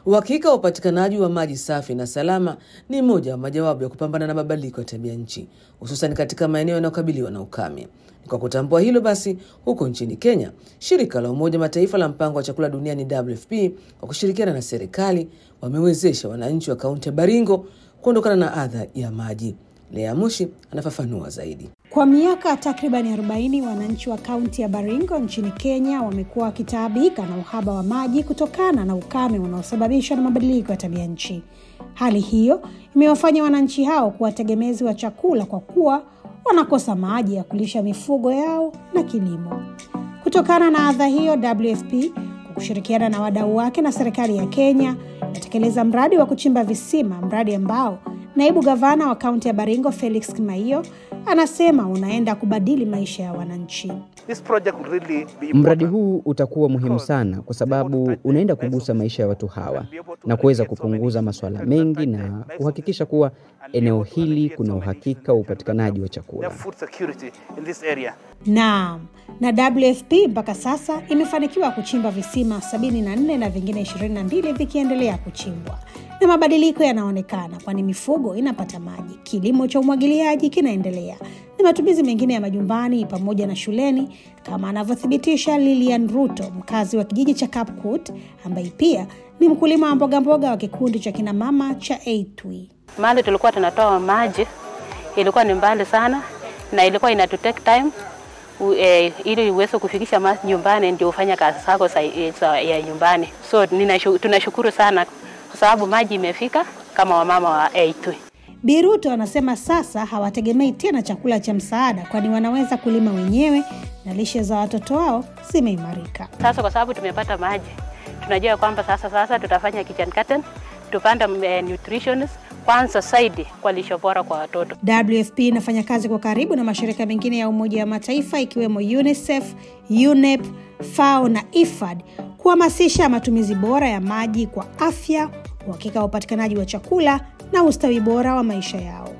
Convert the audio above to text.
Uhakika wa upatikanaji wa maji safi na salama ni moja wa majawabu ya kupambana na mabadiliko ya tabia nchi, hususan katika maeneo yanayokabiliwa na ukame. Ni kwa kutambua hilo basi, huko nchini Kenya, shirika la Umoja Mataifa la mpango wa chakula duniani WFP kwa kushirikiana na serikali wamewezesha wananchi wa kaunti ya Baringo kuondokana na adha ya maji. Lea Mushi anafafanua zaidi. Kwa miaka takribani 40 wananchi wa kaunti ya Baringo nchini Kenya wamekuwa wakitaabika na uhaba wa maji kutokana na ukame unaosababishwa na mabadiliko ya tabia nchi. Hali hiyo imewafanya wananchi hao kuwa tegemezi wa chakula kwa kuwa wanakosa maji ya kulisha mifugo yao na kilimo. Kutokana na adha hiyo, WFP kwa kushirikiana na wadau wake na serikali ya Kenya inatekeleza mradi wa kuchimba visima, mradi ambao naibu gavana wa kaunti ya Baringo Felix Kimaiyo anasema unaenda kubadili maisha ya wananchi. Mradi huu utakuwa muhimu sana kwa sababu unaenda kugusa maisha ya watu hawa na kuweza kupunguza masuala mengi na kuhakikisha kuwa eneo hili kuna uhakika wa upatikanaji wa chakula. Naam, na WFP mpaka sasa imefanikiwa kuchimba visima 74 na vingine 22 vikiendelea kuchimbwa na mabadiliko yanaonekana, kwani mifugo inapata maji, kilimo cha umwagiliaji kinaendelea na matumizi mengine ya majumbani pamoja na shuleni, kama anavyothibitisha Lilian Ruto, mkazi wa kijiji cha Kapkut, ambaye pia ni mkulima wa mbogamboga wa kikundi cha kinamama cha Eitwi. Mahali tulikuwa tunatoa maji ilikuwa ni mbali sana, na ilikuwa inatu take time u, eh, ili uweze kufikisha maji nyumbani ndio ufanya kazi zako ya nyumbani. So ninashu, tunashukuru sana kwa sababu maji imefika kama wamama wa Eitwi. Biruto anasema sasa hawategemei tena chakula cha msaada, kwani wanaweza kulima wenyewe na lishe za watoto wao zimeimarika. Sasa kwa sababu tumepata maji, tunajua kwamba sasa sasa tutafanya kitchen garden, tupanda uh, nutrition kwanza zaidi kwa lishe bora kwa watoto. WFP inafanya kazi kwa karibu na mashirika mengine ya Umoja wa Mataifa ikiwemo UNICEF, UNEP, FAO na IFAD kuhamasisha matumizi bora ya maji kwa afya, uhakika wa upatikanaji wa chakula na ustawi bora wa maisha yao.